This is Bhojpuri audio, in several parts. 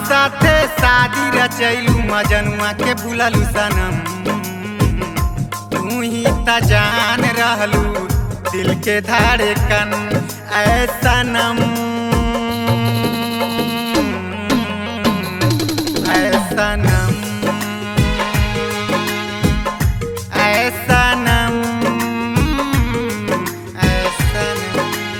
साथे शादी रचैलू मजनुआ के बुललू सनम तू ही त जान रहलू दिल के धड़कन ऐ सनम ऐ सनम ऐ सनम ऐ सनम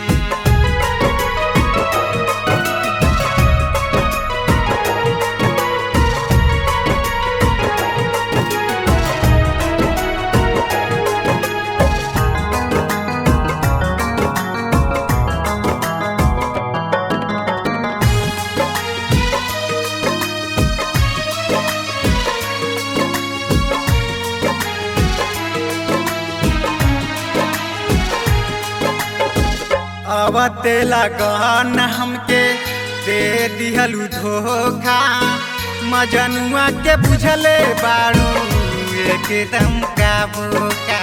अवते लगन हमके दे दिहलू धोखा मजनुआ के बुझले बारू एकदम का बोका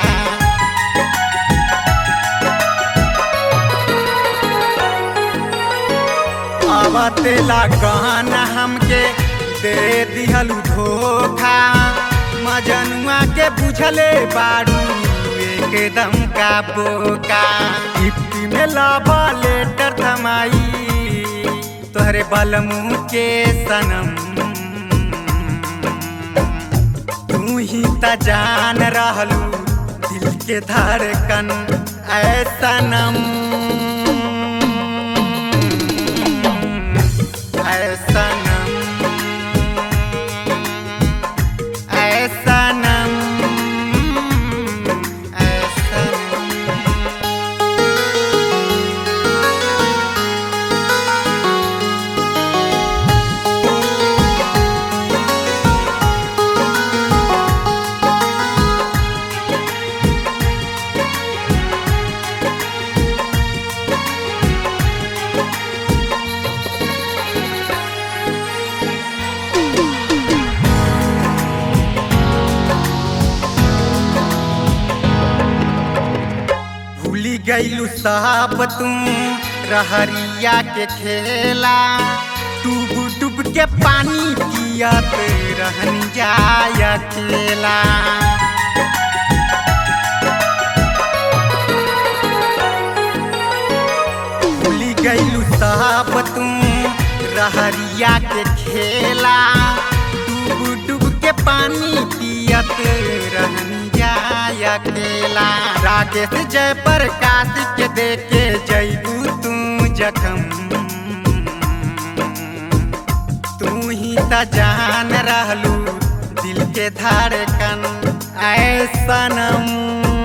अवते लगन हमके दे दिहलू धोखा मजनुआ के बुझले बारू एकदम का बोका गिफ्टी में लाबा लेटर थमाई तोहरे बलमू के सनम तू ही त जान रहलू दिल के धड़कन ऐ सनम ऐ सनम ऐ सनम ऐ सनम भूली गईलू साहब तू रहरिया के खेला डूब डूब के पानी पियत रहन जाय अकेला भूली गईलू साहब तू रहरिया के खेला डूब डूब के पानी पियत रहन जाय अकेला राकेश जय प्रकाश के देखे जैबू तू जखम तू ही त जान रहलू दिल के धड़कन ऐ सनम